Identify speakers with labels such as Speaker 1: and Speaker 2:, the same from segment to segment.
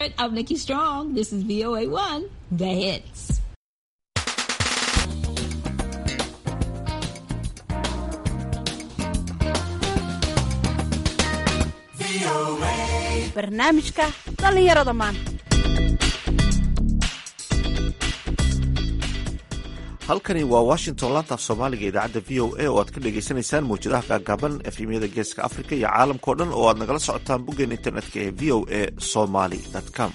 Speaker 1: I'm Nikki Strong. This is VOA1, The Hits.
Speaker 2: barnaamijka dhallinyarada maanta
Speaker 3: halkani waa washington laanta af soomaaliga idaacadda v o a oo aad ka dhagaysanaysaan mawjadaha gaagaaban efemyada geeska africa iyo caalamkao dhan oo aad nagala socotaan boggeen internetka ee v o a somaly com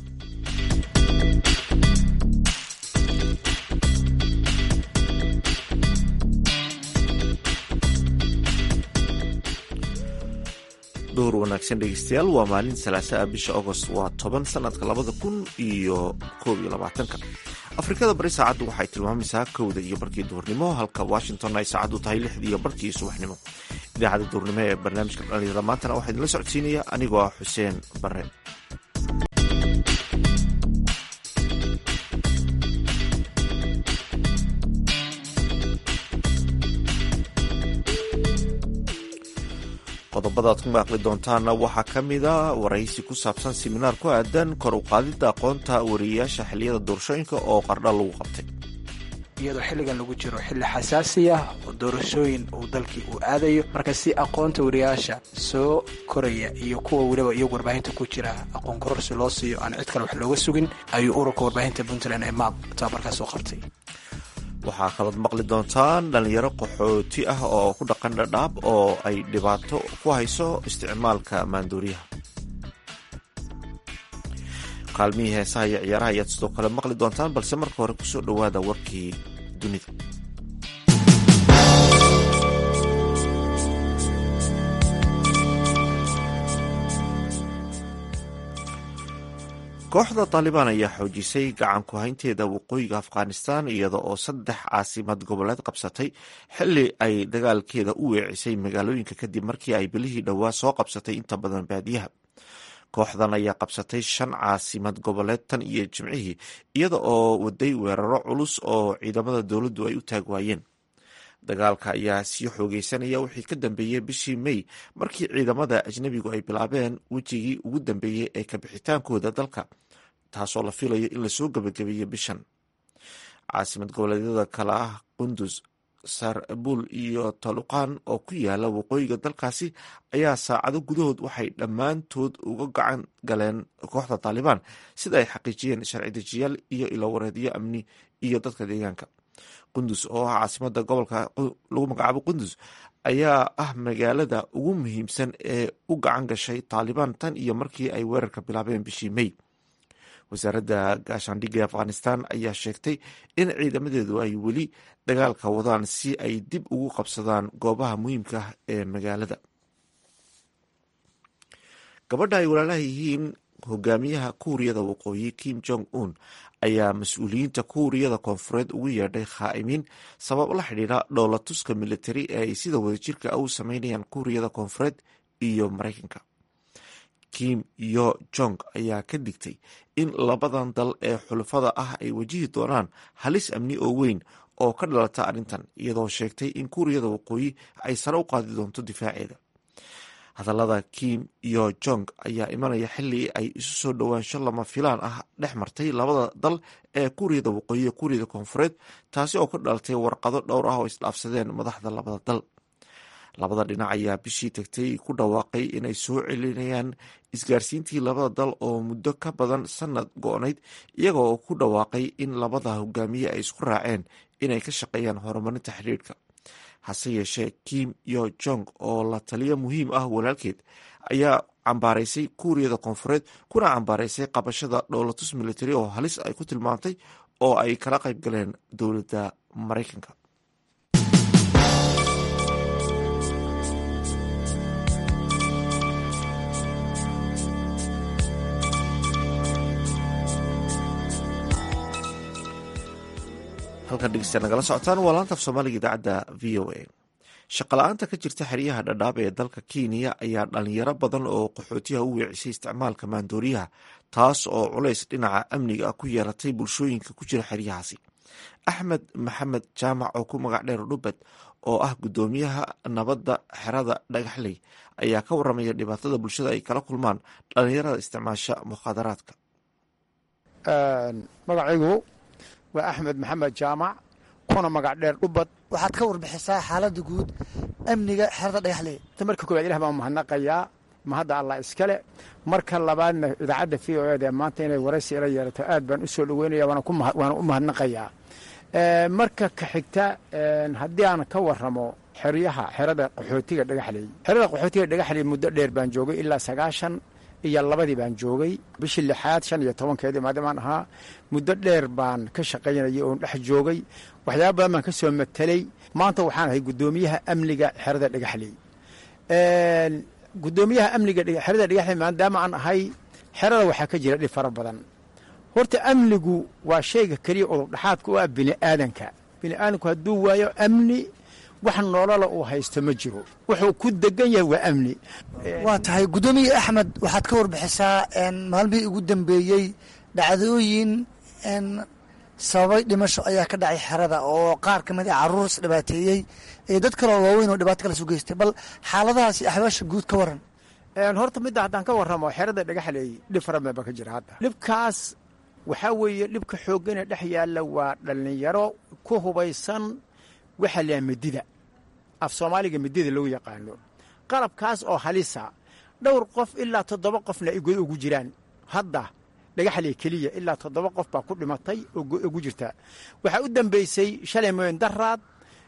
Speaker 3: duhur wanaagsan dhegeystayaal waa maalin salaasa ah bisha agost waa toban sanadka labada kun iyo koob iyo labaatanka afrikada bari saacaddu waxay tilmaamaysaa kowda iyo barkii duhurnimo halka washington ay saacaddu tahay lixdii iyo barkii subaxnimo idaacadda duhurnimo ee barnaamijka dhalinyarada maantana waxaa idinla socodsiinaya anigoo ah xuseen bare qodobada aad ku maaqli doontaana waxaa ka mida waraysi ku saabsan siminaar ku aadan kor u qaadidda aqoonta wariyeyaasha xilliyada doorashooyinka oo qardha lagu qabtay
Speaker 4: iyadoo xilligan lagu jiro xilli xasaasiya oo doorashooyin uu dalkii uu aadayo marka si aqoonta wariyaasha soo koraya iyo kuwa weliba iyagu warbaahinta ku jira aqoon kororsi loo siiyo aan cid kale wax looga sugin ayuu ururka warbaahinta puntland ee maab tababarkaas soo qabtay
Speaker 3: waxaa kalood maqli doontaan dhalinyaro qaxooti ah oo ku dhaqan dhadhaab oo ay dhibaato ku hayso isticmaalka maanduuriyaha kaalmihii heesaha iyo ciyaaraha ayaad sidoo kale maqli doontaan balse marka hore kusoo dhowaada warkii dunida kooxda taalibaan ayaa xoojisay gacan ku haynteeda waqooyiga afghanistan iyada oo saddex caasimad goboleed qabsatay xili ay dagaalkeeda u weecisay magaalooyinka kadib markii ay bilihii dhowaa soo qabsatay inta badan baadiyaha kooxdan ayaa qabsatay shan caasimad goboleed tan iyo jimcihii iyada oo waday weeraro culus oo ciidamada dowladdu ay u taag waayeen dagaalka ayaa sii xoogeysanaya wixii ka dambeeyey bishii may markii ciidamada ajnebigu ay bilaabeen wejigii ugu dambeeyey ee kabixitaankooda dalka taasoo la filayo in lasoo gebagabeeyo bishan caasimad goboleedyada kale ah qundus sarbul iyo taluqan oo ku yaala waqooyiga dalkaasi ayaa saacado gudahood waxay dhammaantood uga gacan galeen kooxda taalibaan sida ay xaqiijiyeen sharci dejiyaal iyo ilowareedyo amni iyo dadka deegaanka qundus oo ah caasimada gobolka lagu magacaabo qundus ayaa ah magaalada ugu muhiimsan ee u gacan gashay taalibaan tan iyo markii ay weerarka bilaabeen bishii may wasaaradda gaashaandhigga afghanistan ayaa sheegtay in ciidamadeedu ay weli dagaalka wadaan si ay dib ugu qabsadaan goobaha muhiimka ah ee magaalada gabadha ay walaalaha yihiin hogaamiyaha kuuriyada waqooyi kim jong un ayaa mas-uuliyiinta kuuriyada koonfureed ugu yeedhay khaa'imiin sabab la xidhiidha dhoolatuska militari ee ay sida wadajirka u sameynayaan kuuriyada koonfureed iyo maraykanka kim yo jong ayaa ka digtay in labadan dal ee xulafada ah ay wajihi doonaan halis amni oo weyn oo ka dhalata arrintan iyadoo sheegtay in kuuriyada waqooyi ay sare u qaadi doonto difaaceeda hadallada kim yo jong ayaa imanaya xili ay isu soo dhowaansho lama filaan ah dhex martay labada dal ee kuuriyada waqooyi iyo kuuriyada koonfureed taasi oo ka dhalatay warqado dhowr ah oo isdhaafsadeen madaxda labada dal labada dhinac ayaa bishii tagtay ku dhawaaqay inay soo celinayaan isgaarsiintii labada dal oo muddo ka badan sanad go-nayd iyaga oo ku dhawaaqay in labada hogaamiye ay isku raaceen inay ka shaqeeyaan horumarinta xiriirka hase yeeshee kim yo jong oo la taliyo muhiim ah walaalkeed ayaa cambaaraysay kuuriyada koonfureed kuna cambaaraysay qabashada dhowlatus militari oo halis ay ku tilmaantay oo ay kala qayb galeen dowladda maraykanka halkan dhegeysta nagala socotaan waa laantaaf soomaaliga idaacadda v o a shaqala-aanta ka jirta xeryaha dhadhaab ee dalka kenya ayaa dhalinyaro badan oo qaxootiyaha u weecisay isticmaalka maandooriyaha taas oo culays dhinaca amniga ah ku yeelatay bulshooyinka ku jira xeryahaasi axmed maxamed jaamac oo ku magac dheer dhubad oo ah guddoomiyaha nabadda xerada dhagaxley ayaa ka waramaya dhibaatada bulshada ay kala kulmaan dhalinyarada isticmaasha mukhaadaraadka
Speaker 5: magacaygu waa axmed maxamed jaamac kuna magac dheer dhubad
Speaker 6: waxaad ka warbixisaa xaaladda guud amniga xerada dhagaxley
Speaker 5: marka koowaad ilah baan mahadnaqayaa mahadda allah iskale marka labaadna idaacadda v o eda maanta inay waraysi ila yeelato aad baan u soo dhaweynaya waana u mahadnaqayaa marka ka xigta haddii aan ka waramo xeryaha xerada qaxootiga dhagaxley xerada qaxootiga dhagaxley muddo dheer baan joogay ilaa sagaashan iyo labadii baan joogay bishii lixaad shan iyo tobankeedii maadamaan ahaa muddo dheer baan ka shaqaynayay oon dhex joogay waxyaaba badan baan ka soo matelay maanta waxaan ahay guddoomiyaha amniga xerada dhagaxley guddoomiyaha amniga xerada dhagaxley maadaama aan ahay xerada waxaa ka jira dhib fara badan horta amnigu waa shayga keliya udubdhaxaadka u ah bini'aadanka bini'aadanku hadduu waayo amni wax nolola uu haysto ma jiro wuxuu ku degan yahay waa amni
Speaker 6: waa tahay guddoomiye axmed waxaad ka warbixisaa maalmihii ugu dambeeyey dhacdooyin sababay dhimasho ayaa ka dhacay xerada oo qaar ka mid a caruur is dhibaateeyey iyo dad kaloo waaweyn oo dhibaato kala soo geystay bal xaaladahaasi axbaasha guud ka waran
Speaker 5: horta midda haddaan ka warramo xerada dhagaxley dhib fara badan baa ka jira hadda dhibkaas waxaa weeye dhibka xoogana dhex yaalla waa dhallinyaro ku hubaysan waxaa la yaha medida af soomaaliga medida loo yaqaano qalabkaas oo halisa dhowr qof ilaa toddoba qofna ay god ugu jiraan hadda dhagaxley keliya ilaa toddoba qof baa ku dhimatay oo ugu jirta waxaa u dambaysay shalay mooyin daraad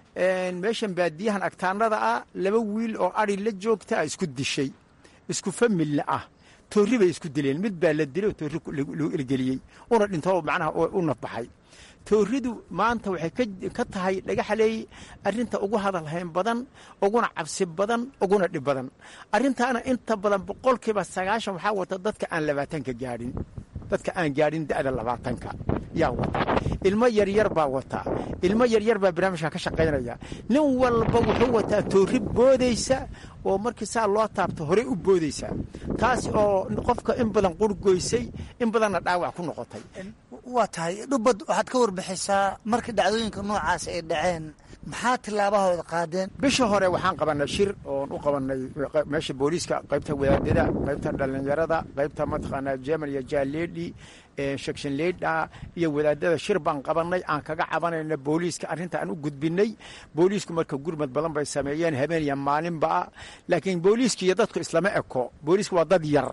Speaker 5: meeshan baadiyahan agtaanada ah laba wiil oo adhi la joogta a isku dishay isku familna ah toorri bay isku dileen mid baa la dilay oo toorri loo elgeliyey una dhinto macnaha u nafbaxay toorridu maanta waxay ka tahay dhagaxley arrinta ugu hadalhayn badan uguna cabsi badan uguna dhib badan arrintaana inta badan boqolkiiba sagaashan waxaa wata dadka aan labaatanka gaadhin dadka aan gaadhin da'da labaatanka yaa wata ilmo yaryar baa wata ilmo yaryar baa barnaamijkan ka shaqaynaya nin walba wuxuu wataa toorri boodaysa oo markii saa loo taabto horey u boodaysa taas oo qofka in badan qurgoysay in badanna dhaawac ku noqotay
Speaker 6: waa tahay dhubad waxaad ka warbixisaa markii dhacdooyinka noocaas ay dhaceen maxaa tillaabahooda qaadeen
Speaker 5: bisha hore waxaan qabanay shir oon u qabanay meesha booliiska qaybta wadaadada qaybta dhallinyarada qaybta mataqaanaa jemal iyo jaaleedhi section leedha iyo wadaadada shir baan qabanay aan kaga cabanayna booliiska arrinta aan u gudbinay booliisku marka gurmad badan bay sameeyeen habeen iyo maalinba laakiin booliiska iyo dadku islama eko booliisku waa dad yar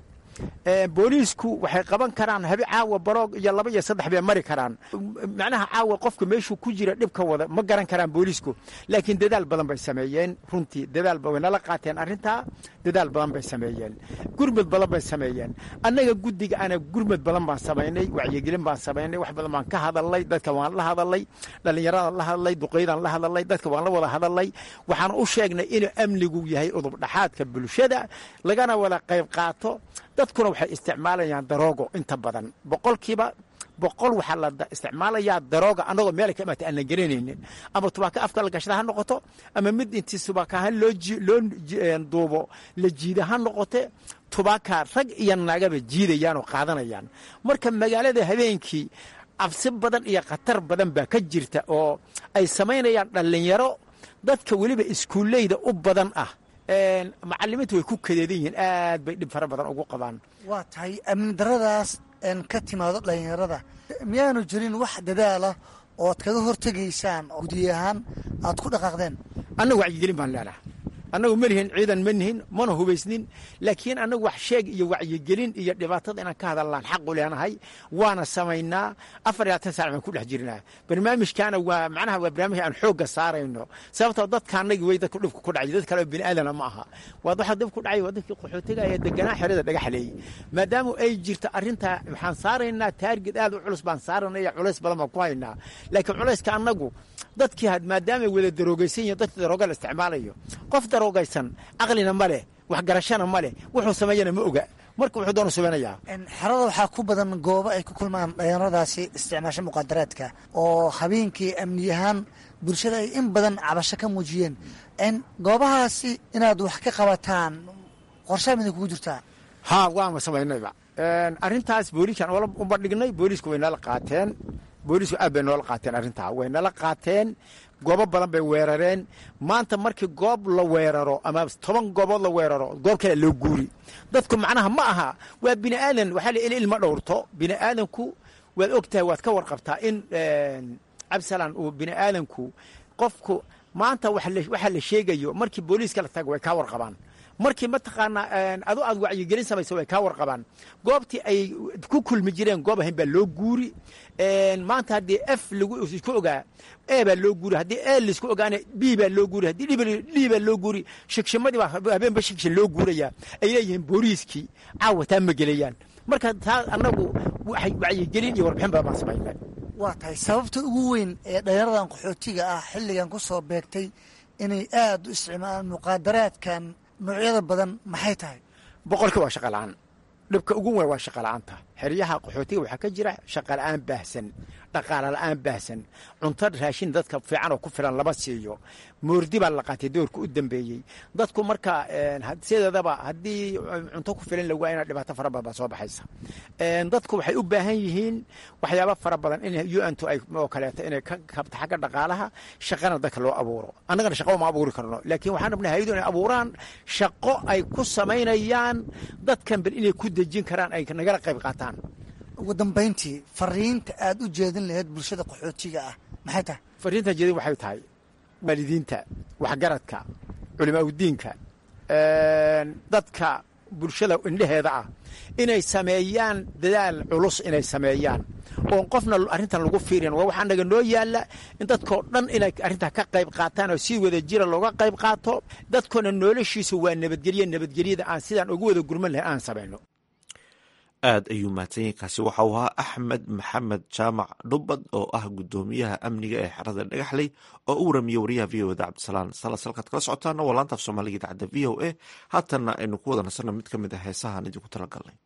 Speaker 5: booliisku waxay qaban karaan habe caawa baroog iyo laba iyo saddex bay mari karaan macnaha caawa qofka meeshuu ku jira dhibka wada ma garan karaan booliisku laakiin dadaal badan bay sameeyeen runtii dadaal way nala qaateen arrintaa dadaal badan bay sameeyeen gurmad badan bay sameeyeen annaga guddiga ana gurmad badan baan samaynay wacyigelin baan samaynay wax badan baan ka hadalnay dadka waan la hadalay dhallinyaradan la hadalay duqeydaan la hadalay dadka waan la wada hadalay waxaan u sheegnay inuu amnigu yahay udubdhaxaadka bulshada lagana wada qayb qaato dadkuna waxay isticmaalayaan daroogo inta badan boqolkiiba boqol waxaa la isticmaalayaa darooga annagoo meelay ka imaatay aan la garanaynin ama tubaaka afka la gashada ha noqoto ama mid intii tubaakahan loo loo duubo la jiida ha noqote tubaaka rag iyo naagaba jiidayaan oo qaadanayaan marka magaalada habeenkii cabsi badan iyo khatar badan baa ka jirta oo ay samaynayaan dhallinyaro dadka weliba iskuulleyda u badan ah macalimiinta way ku kadeedan yihiin aad bay dhib fara badan ugu qabaan
Speaker 6: waa tahay amni daradaas ka timaado dhallinyarada miyaanu jirin wax dadaala ood kaga hortegaysaan oo gudiy ahaan aad ku dhaqaaqdeen
Speaker 5: annagu wacyigelin baan leenaha annagu ma lihin ciidan ma nihin mana hubaysnin laakiin annagu wax sheeg iyo wacyigelin iyo dhibaatada inaan ka hadallaan xaqu leenahay waana samaynaa afar iyo labaatan saac baan ku dhex jirnaa barnaamijkaana waa macnaha waa barnaamij aan xoogga saarayno sababtoo dadka annagii way dadku dhibka ku dhacay dad kale oo bini aadana ma aha waa waxa dhib ku dhacay waa dadkii qaxootiga ee deganaa xerada dhagaxleey maadaama ay jirto arrintaa waxaan saaraynaa taarged aad u culus baan saaranaya culays badan baan ku haynaa laakiin culayska annagu dadkii maadaamay wada daroogaysan yihiin dadkii darooga la isticmaalayo qof daroogaysan caqlina ma leh waxgarashana ma leh wuxuu sameeyana ma oga marka wuxuu doonu samaynayaa
Speaker 6: xerada waxaa ku badan goobo ay ku kulmaan dhalinyaradaasi isticmaasha muqaadaraadka oo habeenkii amni ahaan bulshada ay in badan cabasho ka muujiyeen goobahaasi inaad wax ka qabataan qorshaa mida kugu jirtaa
Speaker 5: haa waama samaynayba arrintaas booliiskan u bandhignay booliisku way nala qaateen booliisku aad bay noola qaateen arrintaa way nala qaateen goobo badan bay weerareen maanta markii goob la weeraro ama toban goobood la weeraro goob kale loo guuri dadku macnaha ma aha waa bini aadan waxaa la il ilma dhowrto bini aadanku waad og tahay waad ka warqabtaa in cabdisalaan uu bini aadanku qofku maanta waxaa la sheegayo markii booliiska la tago way kaa warqabaan markii mataqaanaa adu aad wacyigelin samaysa way kaa warqabaan goobtii ay ku kulmi jireen goob ahayn baa loo guuri maanta haddii f lagu isku ogaa e baa loo guuri haddii e laisku ogaana b baa loo guuri haddii d baa loo guuri shigshimadii baa habeenba shigshin loo guuraya ay leeyihiin booliiskii caawa taa ma gelayaan marka taa annagu wacyigelin iyo warbixin badan baan samaynay
Speaker 6: waa tahay sababta ugu weyn ee dhalinyaradan qaxootiga ah xilligan ku soo beegtay inay aad u isticmaalaan muqaadaraadkan noocyada badan maxay tahay
Speaker 5: boqolkii waa shaqa la'aan dhibka ugu weyn waa shaqa la'aanta xeryaha qaxootiga waxaa ka jira shaqa la'aan baahsan dhaqaala la'aan baahsan cunto raashin dadka fiican oo ku filan lama siiyo moordi baa la qaatay doorka u dambeeyey dadku marka sideedaba haddii cunto ku filan la waayana dhibaato fara badan baa soo baxaysa dadku waxay u baahan yihiin waxyaaba fara badan in un to ay oo kaleeto inay ka kabto xagga dhaqaalaha shaqana dadka loo abuuro annagana shaqo uma abuuri karno laakiin waxaan rabnay hayadu inay abuuraan shaqo ay ku samaynayaan dadkan bal inay ku dejin karaan ay nagala qayb qaataan
Speaker 6: ugu dambayntii fariinta aad u jeedin lahayd bulshada qaxootiga ah maxay tahay
Speaker 5: fariinta jeedin waxay tahay waalidiinta waxgaradka culimaaudiinka dadka bulshada indheheeda ah inay sameeyaan dadaal culus inay sameeyaan oon qofna arrintan lagu fiirin waa waxaa naga noo yaalla in dadkoo dhan inay arrintaa ka qayb qaataan oo si wada jira looga qayb qaato dadkoona noloshiisu waa nabadgelye nabadgelyada aan sidaan ugu wada gurman lahay aan samayno
Speaker 3: aad ayuu mahadsanyahy kaasi waxau ahaa axmed maxamed jaamac dhubbad oo ah guddoomiyaha amniga ee xerada dhagaxley oo u waramiye wariyaha v o eda cabdisalaan salas halkaad kala socotaana waa laantaaf soomaaliga idaacadda v o a haatanna aynu ku wada nasanno mid ka mid a heesahaan idinku talagalnay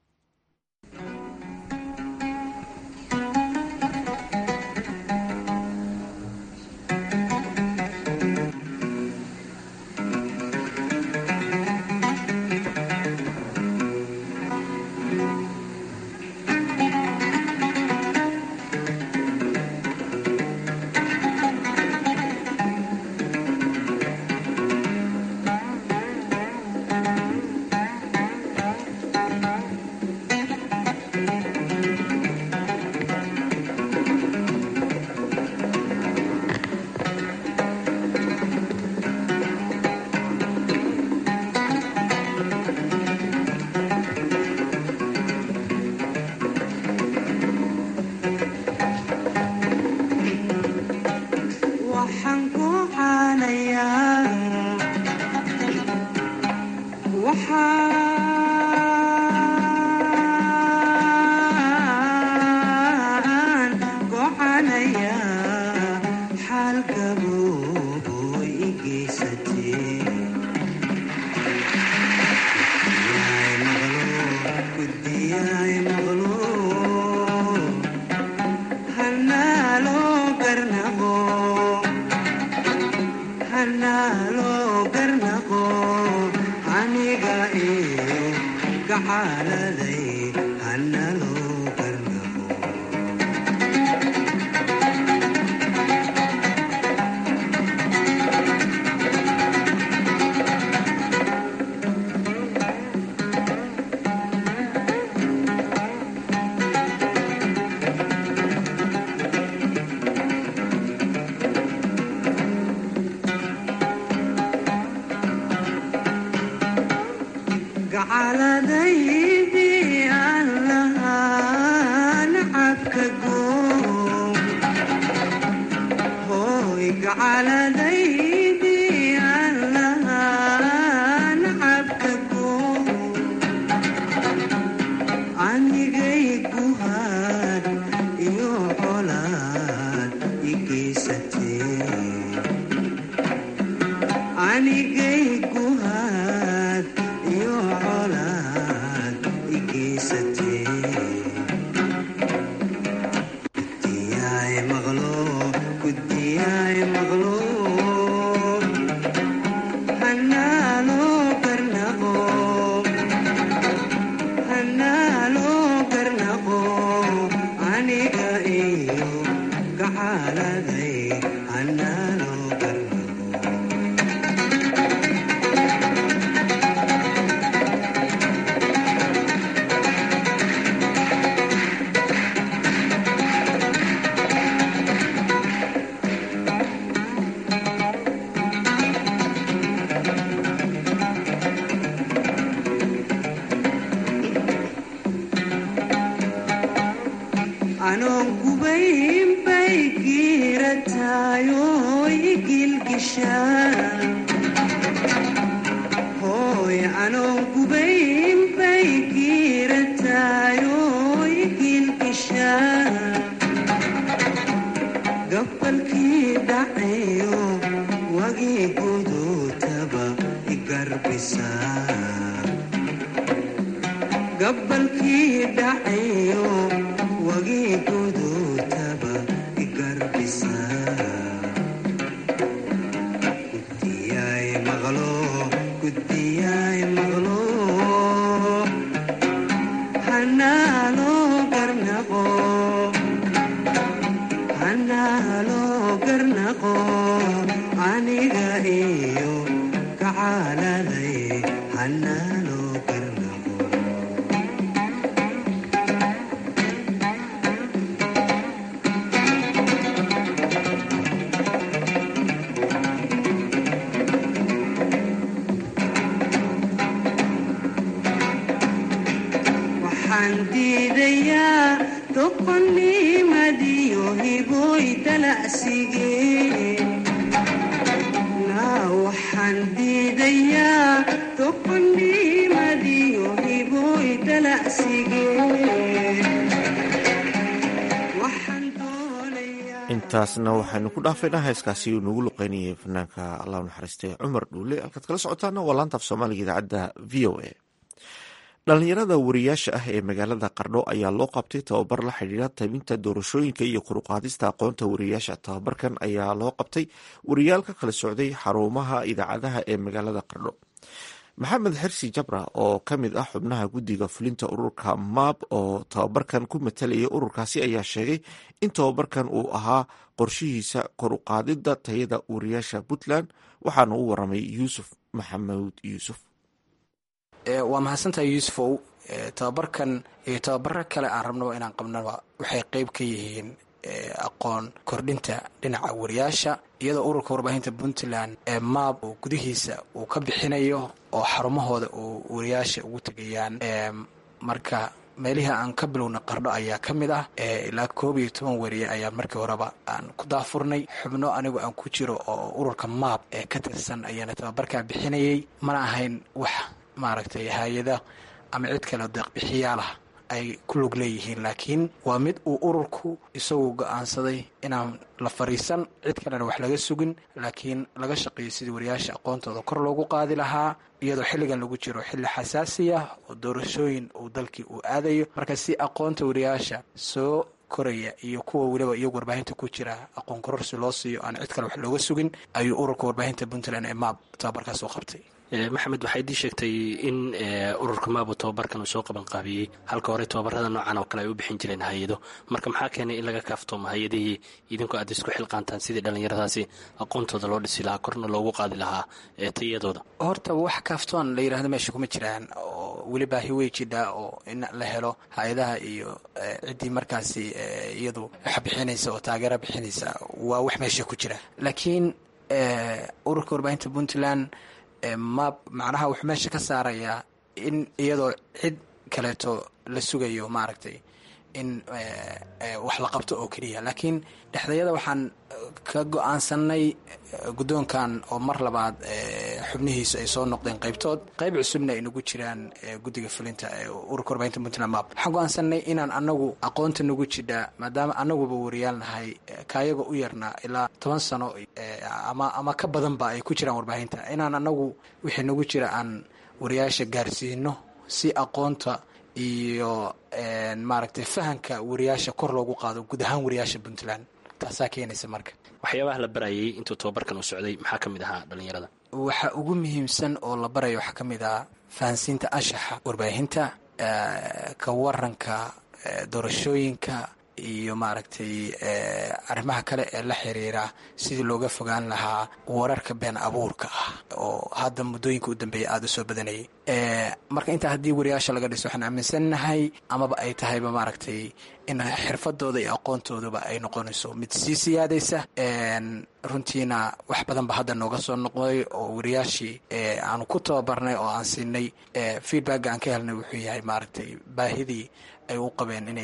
Speaker 7: Guddiyaay maqlo anoon kubayn bay giirataayoy gilgishaa hooy anoon kubayn bay giirataayoy gilgishaa gabalkii dhacayo wagii guduutaba igarbisaa gabalkii dhacayo wagii guduutaba igarbisaa guddiyaay maqlo guddiyaay maqlo hanaaloo garnaqo hanaaloo garnaqo aniga iyo kacaaladay hanaaloo garnaqo waxaan diidayaa doqonnimadiyo hiboy dalacsigee naa waxaan diidayaa doqonnimadiyo hiboy dalacsigee waxaan doonayaa
Speaker 3: intaasna waxaynu ku dhaafaynaa heeskaasi uu nagu luqeynayay fanaanka allah naxariistay cumar dhuule halkaad kala socotaana waa laanta af soomaaliga idaacadda v o a dhalinyarada wariyaasha ah ee magaalada qardho ayaa loo qabtay tababar la xidhiira tabinta doorashooyinka iyo koruqaadista aqoonta wariyaasha tababarkan ayaa loo qabtay wariyaal ka kala socday xarumaha idaacadaha ee magaalada qardho maxamed xirsi jabra oo ka mid ah xubnaha guddiga fulinta ururka maab oo tababarkan ku matalayay ururkaasi ayaa sheegay in tababarkan uu ahaa qorshihiisa koruqaadida tayada wariyaasha puntland waxaana u waramay yuusuf maxamuud yuusuf
Speaker 4: waa mahadsantahay yuusufow tababarkan iyo tababaro kale aan rabnaba inaan qabnaba waxay qeyb ka yihiin aqoon kordhinta dhinaca wariyaasha iyadoo ururka warbaahinta puntland ee maab uu gudihiisa uu ka bixinayo oo xarumahooda uu wariyaasha ugu tegayaan marka meelihii aan ka bilowna qardho ayaa ka mid ah ilaa koob iyo toban wariye ayaa markii horeba aan ku daafurnay xubno anigu aan ku jiro oo ururka maab ee ka tirsan ayaana tababarkaa bixinayay mana ahayn wax maaragtay hay-ada ama cid kale deeqbixiyaalah ay ku lug leeyihiin laakiin waa mid uu ururku isagu go-aansaday inaan la fariisan cid kalena wax laga sugin laakiin laga shaqeeyo sidii wariyaasha aqoontooda kor loogu qaadi lahaa iyadoo xilligan lagu jiro xilli xasaasi ah oo doorashooyin uu dalkii uu aadayo marka si aqoonta wariyaasha soo koraya iyo kuwa weliba iyagu warbaahinta ku jira aqoon kororsi loo siiyo aan cid kale wax looga sugin ayuu ururka warbaahinta puntland ee maab tababarkaas u qabtay
Speaker 8: maxamed waxay dii sheegtay in ururka maabu tababarkan uu soo qaban qaabiyey halka hore tababarada noocan oo kale ay u bixin jireen hay-ado marka maxaa keenay in laga kaaftoomo hay-adihii idinku aad isku xilqaantaan sidii dhallinyaradaasi aqoontooda loo dhisi lahaa korna loogu qaadi lahaa tayadooda
Speaker 4: horta wax kaaftoon la yirahdo meesha kuma jiraan oo weli baahi wey jidhaa oo in la helo hay-adaha iyo ciddii markaasi iyadu wax bixinaysa oo taageera bixinaysa waa wax meesha ku jira laakiin ururka warbaahinta puntland maab macnaha wuxuu meesha ka saarayaa in iyadoo cid kaleeto la sugayo maaragtay in wax la qabto oo keliya laakiin dhexdayada waxaan ka go-aansanay guddoonkan oo mar labaad xubnihiisu ay soo noqdeen qaybtood qayb cusubna ay nagu jiraan guddiga fulinta ee ururka warbaahinta puntland map waxaan go-aansanay inaan anagu aqoonta nagu jidha maadaama anaguba wariyaal nahay kaayaga u yarna ilaa toban sano ama ama ka badanba ay ku jiraan warbaahinta inaan anagu wixii nagu jira aan wariyaasha gaarsiino si aqoonta iyo maaragtay fahanka wariyaasha kor loogu qaado guud ahaan wariyaasha puntland taasaa keenaysa marka
Speaker 8: waxyaabaha la barayay intuu tababarkan uu socday maxaa ka mid ahaa dhallinyarada
Speaker 4: waxa ugu muhiimsan oo la barayo waxaa ka mid ah fahansiinta anshaxa warbaahinta ka waranka doorashooyinka iyo maaragtay arrimaha kale ee la xiriira sidii looga fogaan lahaa wararka been abuurka ah oo hadda muddooyinka u dambeeya aada u soo badanayay marka intaa haddii wariyaasha laga dhiso waxaan aaminsannahay amaba ay tahayba maaragtay in xirfadooda iyo aqoontooduba ay noqonayso mid sii siyaadaysa runtiina wax badan ba hadda nooga soo noqday oo wariyaashii aanu ku tababarnay oo aan siinay feedbacka aan ka helnay wuxuu yahay maaragtay baahidii ay u qabeen inay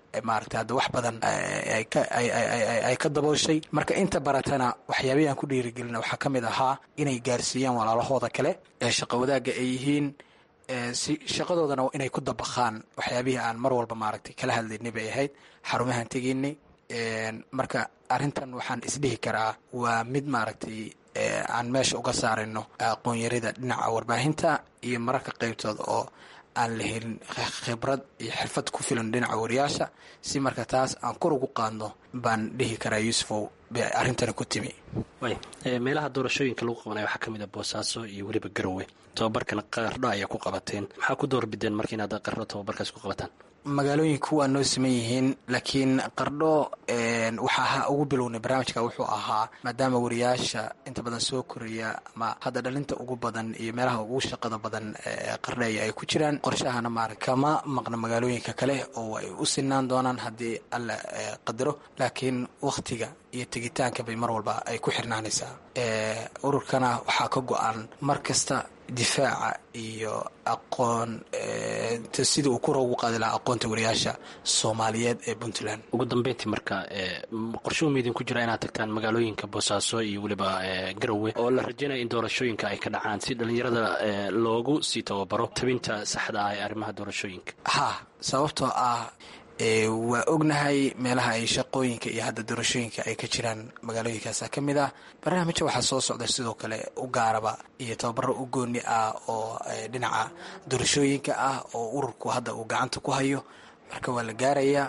Speaker 4: maaragtay hadda wax badan ay ka ay ka dabooshay marka inta baratana waxyaabihii aan ku dhiirigelina waxaa ka mid ahaa inay gaarsiiyaan walaalahooda kale ee shaqo wadaagga ay yihiin si shaqadoodana inay ku dabaqaan waxyaabihii aan mar walba maaragtay kala hadlaynay bay ahayd xarumahaan tegaynay marka arrintan waxaan isdhihi karaa waa mid maaragtay aan meesha uga saarayno aqoonyarida dhinaca warbaahinta iyo mararka qeybtooda oo aan la helin khibrad iyo xirfad ku filan dhinaca wariyaasha si marka taas aan kor ugu qaadno baan dhihi karaa yuusufow bay arrintani ku timi
Speaker 8: way meelaha doorashooyinka lagu qabanaya waxaa ka mid a boosaaso iyo weliba garowe tobabarkan qardho ayaa ku qabateen maxaa ku doorbideen marka inaad qardho tobabarkaas ku qabataan
Speaker 4: magaalooyinku waa noo siman yihiin laakiin qardho waxaa ugu bilownay barnaamijka wuxuu ahaa maadaama wariyaasha inta badan soo koraya ama hadda dhalinta ugu badan iyo meelaha ugu shaqada badan qardheeya ay ku jiraan qorshahana maara kama maqna magaalooyinka kale oo ay u sinaan doonaan haddii alla qadaro laakiin wakhtiga iyo tegitaanka bay mar walba ay ku xirnaanaysaa ururkana waxaa ka go-an mar kasta difaaca iyo aqoon sidii uu kura ugu qaadi lahaa aqoonta wariyaasha soomaaliyeed ee puntland
Speaker 8: ugu dambeyntii marka qorshuhu maidin ku jira inaad tagtaan magaalooyinka boosaaso iyo weliba garowe oo la rajaynaya in doorashooyinka ay ka dhacaan si dhalinyarada loogu sii tababaro tabinta saxda ah ee arrimaha doorashooyinka
Speaker 4: ha sababtoo ah waa ognahay meelaha ay shaqooyinka iyo hadda doorashooyinka ay ka jiraan magaalooyinkaasa ka mid ah barnaamijya waxaa soo socda sidoo kale u gaaraba iyo tababaro u gooni ah oo dhinaca doorashooyinka ah oo ururku hadda uu gacanta ku hayo marka waa la gaarayaa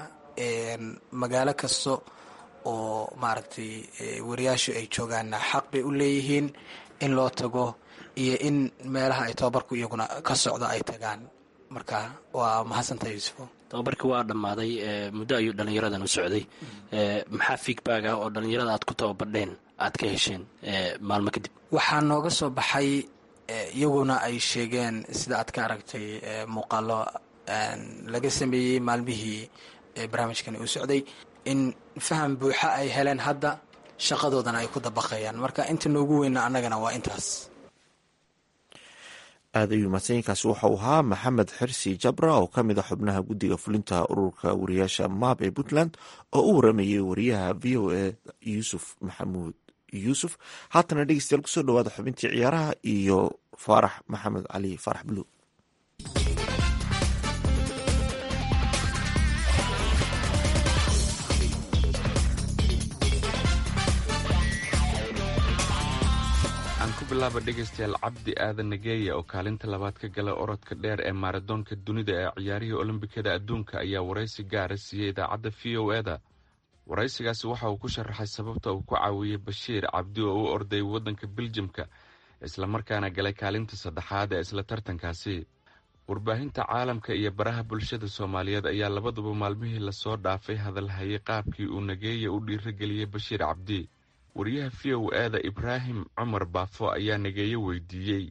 Speaker 4: magaalo kasta oo maaragtay wariyaashu ay joogaanna xaq bay u leeyihiin in loo tago iyo in meelaha ay tababarku iyaguna ka socdo ay tagaan marka waa mahadsantaha yuusufo
Speaker 8: tababarkii waa dhammaaday muddo ayuu dhallinyaradan u socday maxaa feedback ah oo dhallinyarada aad ku tababardheen aad ka hesheen maalmo kadib
Speaker 4: waxaa nooga soo baxay iyaguna ay sheegeen sida aad ka aragtay muuqaalo laga sameeyey maalmihii barnaamijkani uu socday in faham buuxa ay heleen hadda shaqadoodana ay ku dabaqayaan marka inta noogu weyna annagana waa intaas
Speaker 3: aad ayuu mahadsanyiinkaasi waxau ahaa maxamed xirsi jabra oo ka mid a xubnaha guddiga fulinta ururka wariyaasha maab ee puntland oo u waramayay wariyaha v o a yuusuf maxamuud yuusuf haatana dhegeystayaal kusoo dhawaada xubintii ciyaaraha iyo faarax maxamed cali faarax buluug
Speaker 9: bilaaba dhegaystayaal cabdi aadan nageeya oo kaalinta labaad ka gala orodka dheer ee maaradoonka dunida ee ciyaarihii olombikada adduunka ayaa waraysi gaara siiyey idaacadda v o e da waraysigaasi waxa uu ku sharaxay sababta uu ku caawiyey bashiir cabdi oo u orday waddanka biljamka islamarkaana galay kaalinta saddexaad ee isla tartankaasi warbaahinta caalamka iyo baraha bulshada soomaaliyeed ayaa labaduba maalmihii lasoo dhaafay hadalhayay qaabkii uu nageeya u dhiirageliyey bashiir cabdi wariyaha v o e da ibraahim cumar baafo ayaa nageeyo weydiiyey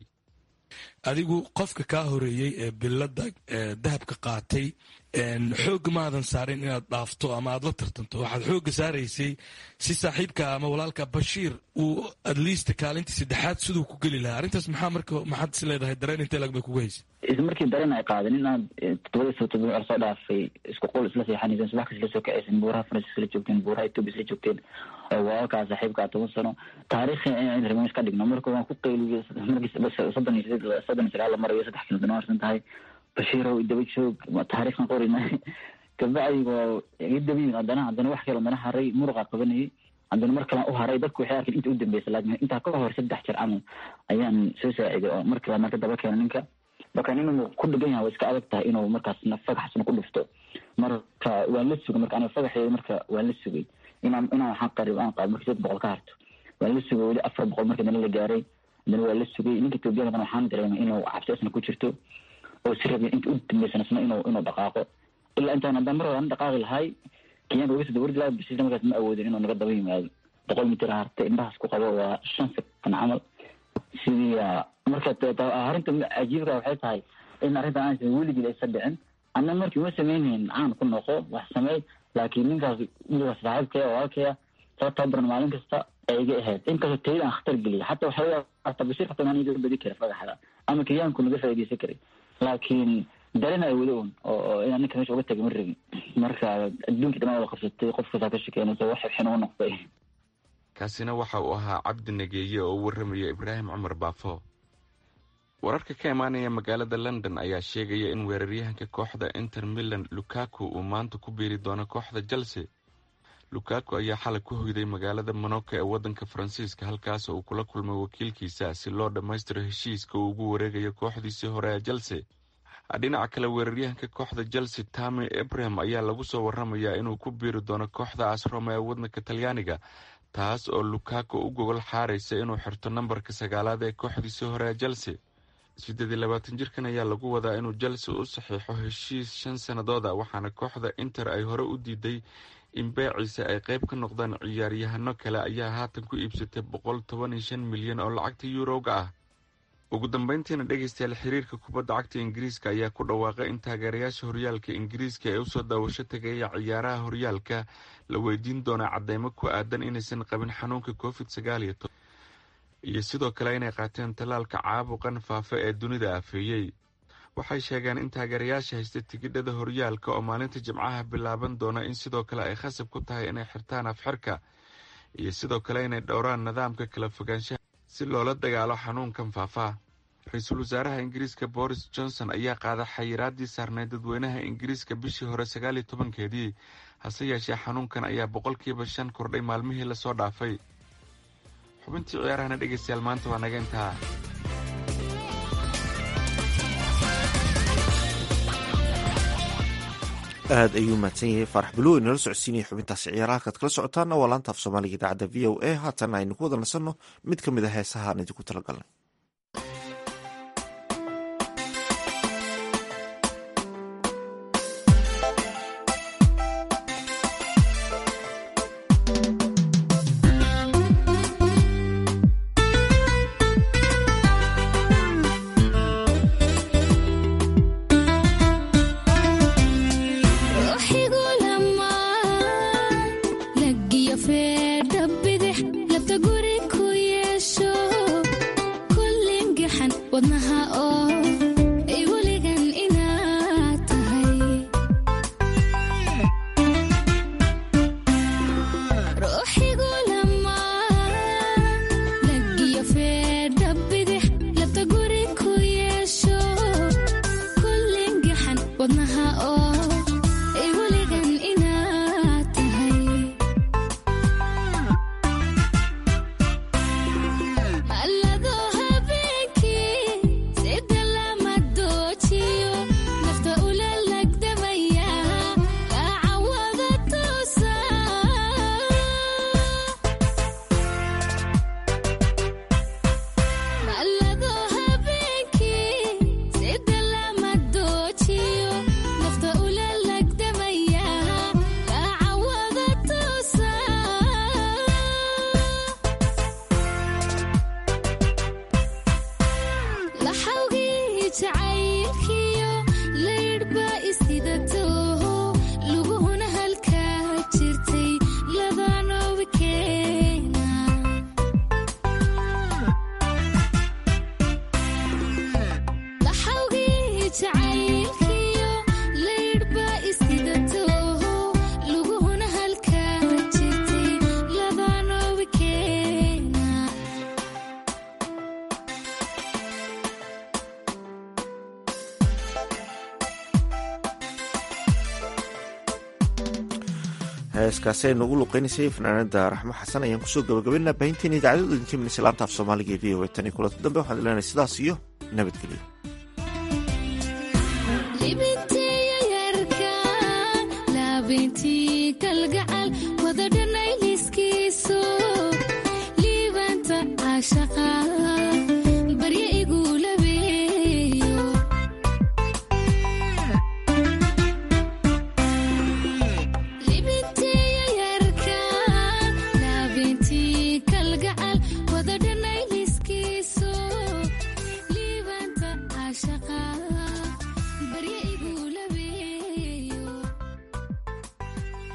Speaker 10: adigu qofka kaa horeeyey ee bilada dahabka qaatay xooga maadan saarin inaad dhaafto ama aad la tartanto waxaad xooga saaraysay si saaxiibka ama walaalka bashiir uu adliist kaalintii saddexaad siduu ku geli lahaa arrintaas maxaa marka maxaad is leedahay dareen intee lag bay kugu haysay
Speaker 11: isla markii dareen ay qaadeen inaad todobadii soo todoba col soo dhaafay isku qol isla seexanayseen subax kas isla soo kacaysen buuraha faransiis isla joogteen buuraha etoobiya isla joogteen oo walaalkaa saaxiibkaa toban sano taariikhi in remiis ka dhigno marka waan ku qayliyey markii soddon iyo sideed soddon iyo sagaal la marayo saddex kilo dana harsan tahay bashiirow daba joog taariikhkan qorina kabacdi waa iga dabayin haddana haddana wax kale haddana haray muruqa qabanayay haddana mar kalaan u haray dadku waxay arkeen inta u dambeysa laakiin intaa ka hor saddex jeer camal ayaan soo saaciday oo mar kale marka daba keena ninka marka inuu ku dhigan yahay way iska adag tahay inuu markaasna fagaxsna ku dhufto marka waan la sugay marka aniga fagaxeeda marka waan la sugay inaan inaan waxaan qarib aan qaado marka saddex boqol ka harto waan la sugay weli afar boqol marka dana la gaaray haddana waa la sugay ninka etoobiyadana waxaan dareemay inuu cabsi isna ku jirto oo si rabay inta u dambeysana isna inuu inuu dhaqaaqo ilaa intaan haddaan mar hore aan dhaqaaqi lahay kenyaanka uga soo dawardi lahay basiisna markaas ma awoodin inuu naga daba yimaado boqol mitir hartay indhahaas ku qabo waa shan sekan camal sidii marka arrinta cajiibka waxay tahay in arrintan aansan weligii aysa dhicin anna markii uma sameynhayn caan ku noqo wax sameey laakiin ninkaas wiilkaas saaxiibkaya walaalkaya soo tababaran maalin kasta ay iga ahayd inkastoo tayada aan khatar geliya xataa waxaa hata bashiir xataa maan iga badi kara fagaxda ama kenyaanku naga faaideysan karay laakiin dareenayo weli un oo inaan ninka meesha uga tegay ma rabin marka adduunkii dhammaan wada qabsatay qof kastaa ka shekeynaysa wax xibxin uga noqday
Speaker 9: kaasina waxa uu ahaa cabdi nageeye oo u warramaya ibraahim cumar baafo wararka ka imaanaya magaalada london ayaa sheegaya in weeraryahanka kooxda inter milan lukaku uu maanta ku biiri doono kooxda chelsea lukaku ayaa xalay ku hoyday magaalada monaco ee waddanka faransiiska halkaas uu kula kulmay wakiilkiisa si loo dhammaystiro heshiiska uu ugu wareegayo kooxdiisii hore ee chelsea dhinaca kale weeraryahanka kooxda chelsea tami abraham ayaa lagu soo waramayaa inuu ku biiri doono kooxda asroma ee waddanka talyaaniga taas oo lukaku u gogol xaaraysa inuu xirto nambarka sagaalaad ee kooxdiisii hore ee chelsea siddeed iyo labaatan jirkan ayaa lagu wadaa inuu chelsea u saxiixo heshiis shan sannadood a waxaana kooxda inter ay hore u diiday in beeciisa ay qayb ka noqdaan ciyaaryahano kale ayaa haatan ku iibsatay boqol toban iyo shan milyan oo lacagta yuurowga ah ugu dambeyntiina dhegaystayaal xiriirka kubadda cagta ingiriiska ayaa ku dhawaaqay in taageerayaasha horyaalka ingiriiska ee usoo daawasho tagaya ciyaaraha horyaalka la weydiin doona cadeymo ku aadan inaysan qabin xanuunka covid sagaal iyo toban iyo sidoo kale inay qaateen tallaalka caabuqan faafa ee dunida afeeyey waxay sheegeen in taageerayaasha haysta tigidhada horyaalka oo maalinta jimcaha bilaaban doona in sidoo kale ay khasab ku tahay inay xirtaan afxirka iyo sidoo kale inay dhowraan nidaamka kala fogaanshaha si loola dagaalo xanuunkan faafaa ra-iisul wasaaraha ingiriiska boris johnson ayaa qaaday xayiraadii saarneyd dadweynaha ingiriiska bishii hore sagaal iyo tobankeedii hase yeeshee xanuunkan ayaa boqolkiiba shan kordhay maalmihii lasoo dhaafay xubintii ciyaarahana dhegaystayaal maanta waa naga intaa
Speaker 3: aad ayuu mahadsan yahay faarax buluw inala socodsiinaya xubintaasi ciyaaraha halkaad kala socotaana waa laanta af soomaaliga idaacadda v o a haatan aynu ku wada nasanno mid ka mid a heesaha aan idinku talagalnay heeskaasi aynu ugu luqeynaysay fanaanada raxmo xasan ayaan kusoo gabagabaynaa baahinteena idaacadada idinka minaysa laanta af soomaaliga ee v o a tan iyo kulanti dambe waxaan leenahay sidaas iyo nabadgelyo
Speaker 12: kalgacal wadadhanayliskiiso liibanta caashaqa